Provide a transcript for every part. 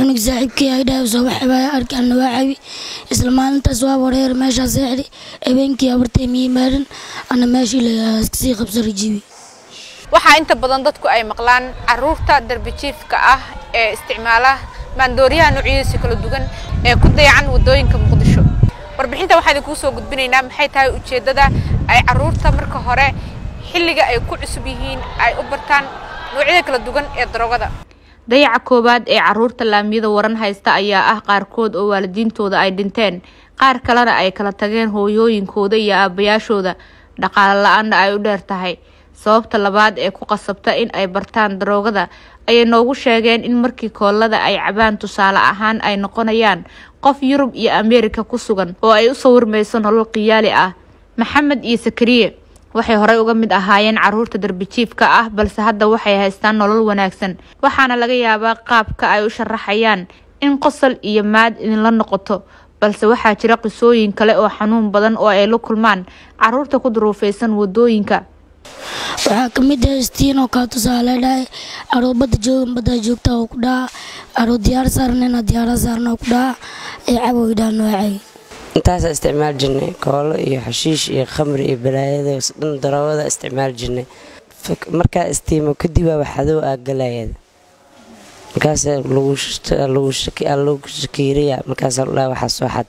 cunug saaxiibkii ay dhahay soo waxbaa arkaan waa cabi isla maalintaas waa wareer meeshaas seexdi habeenkii abartay miyimaarin ana meeshii lasii qabsara jibi waxaa inta badan dadku ay maqlaan caruurta darbijiifka ah ee isticmaala maandooriyaha noocyadiisa kala duwan ee ku dayacan wadooyinka muqdisho warbixinta waxaa idinkuu soo gudbinaynaa maxay tahay ujeeddada ay caruurta marka hore xilliga ay ku cusub yihiin ay u bartaan noocyada kala duwan ee daroogada dayaca koowaad ee caruurta laamiyada waran haysta ayaa ah qaarkood oo waalidiintooda ay dhinteen qaar kalena ay kala tageen hooyooyinkooda iyo aabayaashooda dhaqaale la-aanna ay u dheer tahay sababta labaad ee ku qasabta in ay bartaan daroogada ayay noogu sheegeen in markii koolada ay cabaan tusaale ahaan ay noqonayaan qof yurub iyo ameerika ku sugan oo ay u sawirmayso nolol khiyaali ah maxamed iyo sakariye waxay horey uga mid ahaayeen caruurta darbijiifka ah balse hadda waxay haystaan nolol wanaagsan waxaana laga yaabaa qaabka ay u sharaxayaan in qosol iyo maad idinla noqoto balse waxaa jira qisooyin kale oo xanuun badan oo ay la kulmaan caruurta ku duruufaysan wadooyinka waxaa ka mid ah istiinoo kaa tusaale dhahay aroo badda joogan baddaa joogta oo ku dhaca aroo diyaar saarnayna diyaara saarna oo ku dhaca ee cabow idhaa noocay intaasaa isticmaal jirnay koolo iyo xashiish iyo khamri iyo balaayada dhan daroogada isticmaal jirnay markaa istiimo kadibaa waxadow aa galayada markaas lagu shakiiraya markaasa ladhaha waxaa soo xad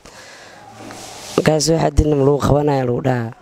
markaas soo xadina lagu qabanaya lagu dhahaa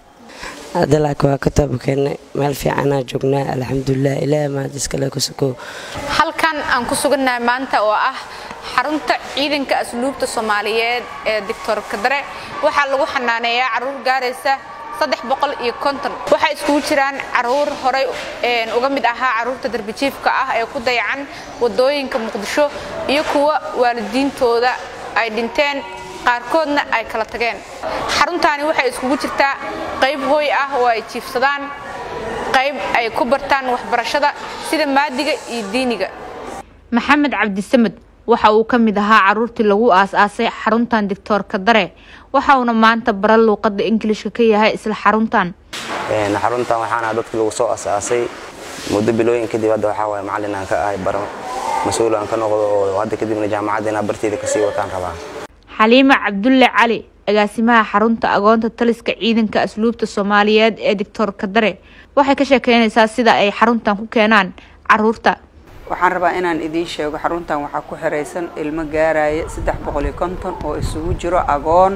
hadda laakiin waa ka taabakeenay meel fiicanaa joognaa alxamdulilah ilaaha maad iskale ku sukow halkan aan ku sugannahay maanta oo ah xarunta ciidanka asluubta soomaaliyeed ee doctor kadare waxaa lagu xanaaneeyaa caruur gaaraysa saddex boqol iyo konton waxay iskugu jiraan caruur horey uga mid ahaa caruurta darbijiifka ah ee ku dayacan wadooyinka muqdisho iyo kuwa waalidiintooda ay dhinteen qaarkoodna ay kala tageen xaruntaani waxay iskugu jirtaa qayb hooy ah oo ay jiifsadaan qayb ay ku bartaan waxbarashada sida maadiga iyo diiniga maxamed cabdisamed waxa uu ka mid ahaa caruurtii lagu aas-aasay xaruntan doctor kadare waxa uuna maanta bara luuqada ingilishka ka yahay isla xaruntan xaruntan waxaana dadkii lagu soo asaasay muddo bilooyin kadib hadda waxaa waay macallin aan ka ahay baro mas-uul aan ka noqdo oo hadda kadibna jaamacadda inaa barteeda kasii wataan rabaa xaliima cabdulle cali agaasimaha xarunta agoonta taliska ciidanka asluubta soomaaliyeed ee doctor kadare waxay ka sheekeynaysaa sida ay xaruntan ku keenaan caruurta waxaan rabaa inaan idiin sheego xaruntan waxaa ku xiraysan ilmo gaaraya saddex boqol iyo konton oo isugu jiro agoon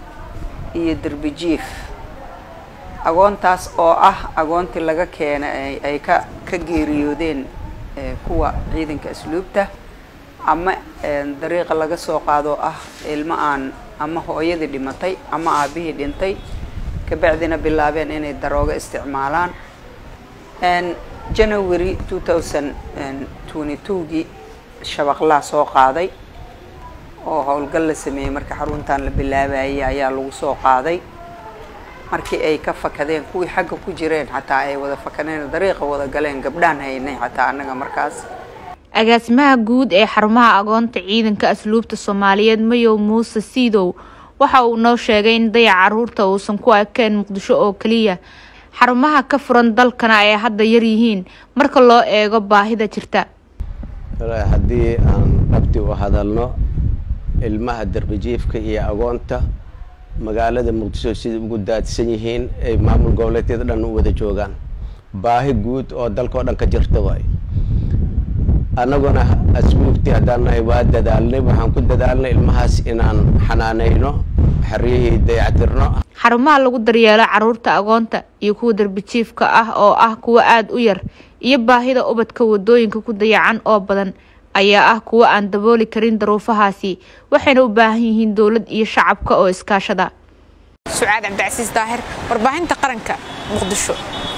iyo derbijiif agoontaas oo ah agoontii laga keenay ay ka ka geeriyoodeen kuwa ciidanka asluubta ama dariiqa laga soo qaadoo ah ilmo aan ama hooyadii dhimatay ama aabihii dhintay kabacdina bilaabeen inay daroogo isticmaalaan january two thousand twenty twogii shabaqlaa soo qaaday oo howlgal la sameeyey marka xaruntan la bilaabayay ayaa lagu soo qaaday markii ay ka fakadeen kuwii xagga ku jireen xataa ay wada fakadeen dariiqa wada galeen gabdhaan haynay xataa annaga markaas agaasimaha guud ee xarumaha agoonta ciidanka asluubta soomaaliyeed mayow muuse siidow waxa uu noo sheegay in dayac caruurta uusan ku ekeen muqdisho oo keliya xarumaha ka furan dalkana ay hadda yar yihiin marka loo eego baahida jirta haddii aan dhabti u hadalno ilmaha darbijiifka iyo agoonta magaalada muqdisho sida ugu daadsan yihiin ay maamul goboleedyada dhan u wada joogaan baahi guud oo dalka oo dhan ka jirta waay annaguna asbuubtii haddaan nahay waa dadaalnay waxaan ku dadaalnay ilmahaas inaan xanaanayno xeryihii dayactirno xarumaha lagu daryeelo caruurta agoonta iyo kuwa darbijiifka ah oo ah kuwa aada u yar iyo baahida ubadka wadooyinka ku dayacan oo badan ayaa ah kuwa aan dabooli karin daruufahaasi waxayna u baahan yihiin dowlad iyo shacabka oo iskaashada sucaad cabdicasiis daahir warbaahinta qaranka muqdisho